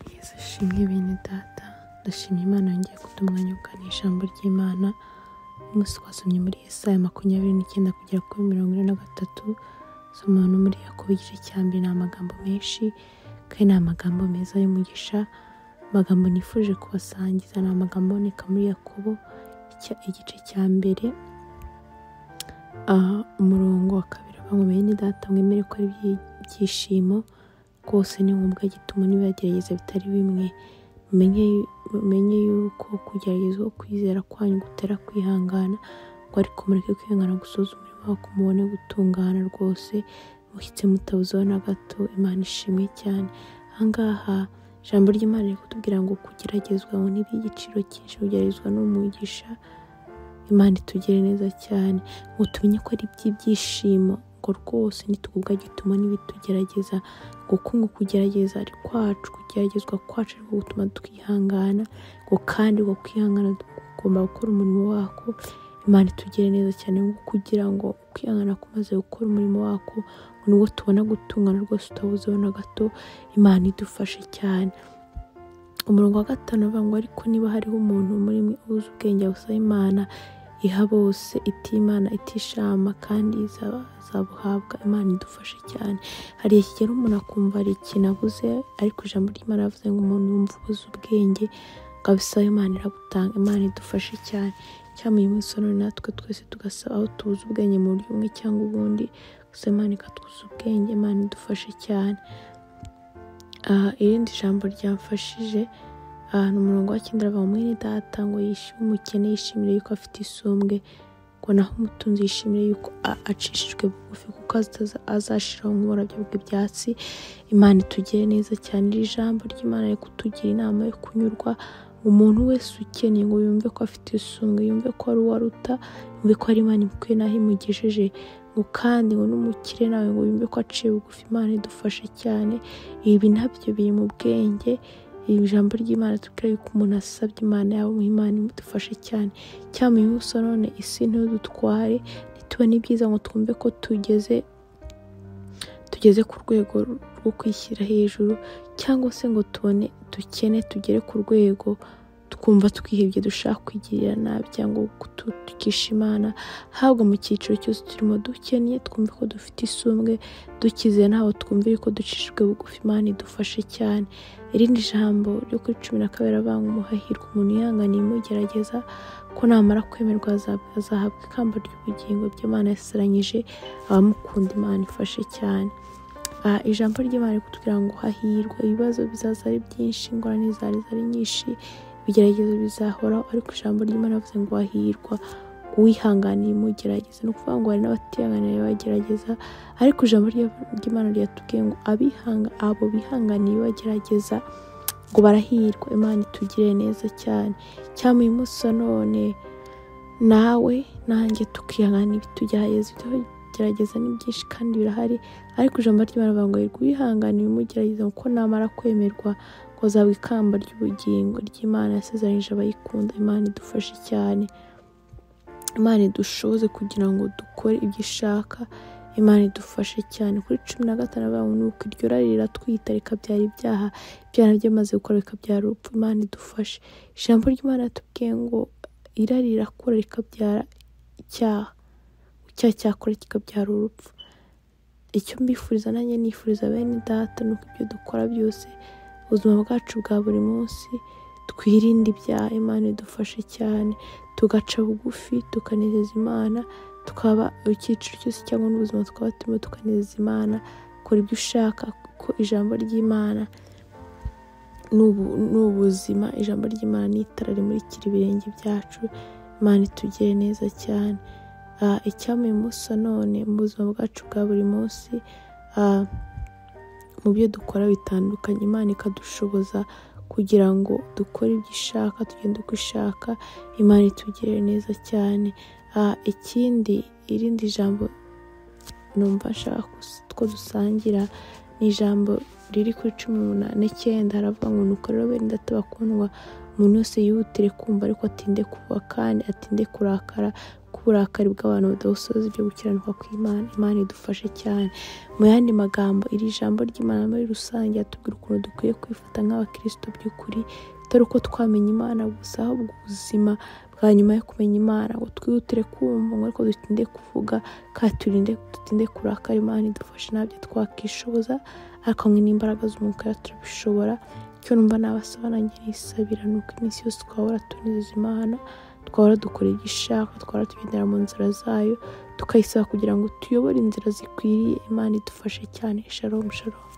Mushimwe bene data ndashima imana yongeye kuduha umwanya wo kuganira ijambo ry'imana umunsi twasomye muri Yesaya makumyabiri n'icyenda kugera kuri mirongo ine na gatatu soma no muri Yakobo igice cya mbere ni amagambo menshi kandi ni amagambo meza y'umugisha amagambo nifuje kubasangiza ni amagambo aboneka muri Yakobo icya- igice cya mbere aha umurongo wa kabiri uvuga ngo bene data mwemere ko ari iby- ibyishimo rwose ni ngombwa gituma n'ibibagerageza bitari bimwe mumenye mumenye yuko kugerageza uko kwizera kwanyu gutera kwihangana ngo ariko mureke kwihangana gusoza umurimo wako mubone gutungana rwose mushyitse mutabuzeho na gato imana ishimwe cyane aha ngaha ijambo ry'imana riri kutubwira ngo kugeragezwa ngo ni iby'igiciro cyinshi kugeragezwa ni umugisha imana itugire neza cyane ngo tumenye ko ari iby'ibyishimo ngo rwose nitugubwa gituma n'ibitugerageza kuko ngo kugerageza ari kwacu kugeragezwa kwacu ariko gutuma twihangana ngo kandi ngo kwihangana kugomba gukora umurimo wako imana itugire neza cyane ngo kugira ngo kwihangana kumaze gukora umurimo wako ngo nibwo tubona gutungana rwose utabuzeho na gato imana idufashe cyane umurongo wa gatanu uvuga ngo ariko niba hariho umuntu muri mwe uzi ubwenge busaba imana iha bose itimana itishama kandi izaba- izabuhabwa imana idufashe cyane hari ikigero umuntu akumva hari ikintu abuze ariko ijambo ry'imana yavuze ngo umuntu yumva ubuze ubwenge ngo abisaba imana irabutanga imana idufashe cyane cyangwa uyu munsi wa none natwe twese tugasaba aho tubuze ubwenge mu buryo bumwe cyangwa ubundi gusa imana ikatwuza ubwenge imana idufashe cyane aha irindi jambo ryamfashije ahantu umurongo w'icyenda aravuga ngo mwene data ngo yishime umukene yishimire yuko afite isumbwe ngo naho umutunzi yishimire yuko a- acishijwe bugufi kuko azitaza- azashiraho nk'uburabyo bw'ibyatsi imana itugire neza cyane iri jambo ry'imana riri kutugira inama yo kunyurwa umuntu wese ukeneye ngo yumve ko afite isumbwe yumve ko ari uwo aruta yumve ko ari imana imukwiye n'aho imugejeje ngo kandi ngo n'umukire nawe ngo yumve ko aciye bugufi imana idufashe cyane ibi nabyo biri mu bwenge iri jambo ry'imana tubwira yuko umuntu asabye imana yaba mu imana imudufashe cyane cyangwa uyu munsi wa none isi ntidutware ntitubone ibyiza ngo twumve ko tugeze tugeze ku rwego rwo kwishyira hejuru cyangwa se ngo tubone dukene tugere ku rwego twumva twihebye dushaka kwigirira nabi cyangwa gutukisha imana habwa mu cyiciro cyose turimo dukennye twumve ko dufite isumbwe dukize ntaho twumvire ko ducishijwe bugufi imana idufashe cyane irindi jambo ryo kuri cumi na kabiri avuga ngo umuhahirwa umuntu yihanganiye imugerageza ko namara kwemerwa azab- azahabwa ikamba ry'ubugingo ibyo imana yasaranyije abamukunda imana ifashe cyane aha ijambo ry'imana riri kutubwira ngo hahirwa ibibazo bizaza ari byinshi ingorane zari ari nyinshi ibigeragezo bizahoraho ariko ijambo ry'imana rivuze ngo hahirwa uwihanganiye imugerageza ni ukuvuga ngo hari n'abatihanganiye bagerageza ariko ijambo rya- ry'imana ryatubwiye ngo abihanga abo bihanganiye bagerageza ngo barahirwa imana itugire neza cyane cyangwa uyu munsi wa none nawe nanjye tukihangana ibitugerageza ibitugerageza ni byinshi kandi birahari ariko ijambo ry'imana rivuga ngo yirwa uwihanganiye imugerageza kuko namara kwemerwa ngo azahabwa ikamba ry'ubugingo ry'imana yasezeranyije abayikunda imana idufashe cyane imana idushoboze kugira ngo dukore ibyo ishaka imana idufashe cyane kuri cumi na gatanu avuga ngo nuko iryo rari riratwita rikabyara ibyaha ibyaha byamaze gukora bikabyara urupfu imana idufashe ijambo ry'imana ritubwiye ngo irari rirakura rikabyara icyaha icyaha cyakora kikabyara urupfu icyo mbifuriza nanjye nifuriza bene data ni uko ibyo dukora byose ubuzima bwacu bwa buri munsi twirinde ibyaha imana idufashe cyane tugaca bugufi tukanezeza imana tukaba icyiciro cyose cyangwa n'ubuzima twaba turimo tukanezeza imana kora ibyo ushaka kuko ijambo ry'imana ni ubu- ni ubuzima ijambo ry'imana ni itara rimurikira ibirenge byacu imana itugire neza cyane Ah, icyampa uyu munsi wa none mu buzima bwacu bwa buri munsi ah, mu byo dukora bitandukanye imana ikadushoboza kugira ngo dukore ibyo ishaka tugende uko ishaka imana itugire neza cyane Ah, ikindi irindi jambo numva nshaka kus- ko dusangira ni ijambo riri kuri cumi n'umunani n'icyenda haravuga ngo nuko rero bene data bakundwa umuntu wese yihutire kumva ariko atinde kuva kandi atinde kurakara kuburakari bw'abantu budasoza ibyo gukiranuka kw'imana imana idufashe cyane mu yandi magambo iri jambo ry'imana muri rusange atubwira ukuntu dukwiye kwifata nk'abakirisito by'ukuri atari uko twamenya imana gusa ahubwo ubuzima bwa nyuma yo kumenya imana ngo twihutire kumva ngo ariko dutinde kuvuga kandi turinde dutinde kurakara imana idufashe ntabyo twakwishoboza ariko hamwe n'imbaraga z'umwuka turabishobora icyo numva nabasaba nanjye nisabira ni uko iminsi yose twahora tunizeza imana twahora dukora ibyo ishaka twahora tugendera mu nzira zayo tukayisaba kugira ngo tuyobore inzira zikwiriye imana idufashe cyane sharomu sharomu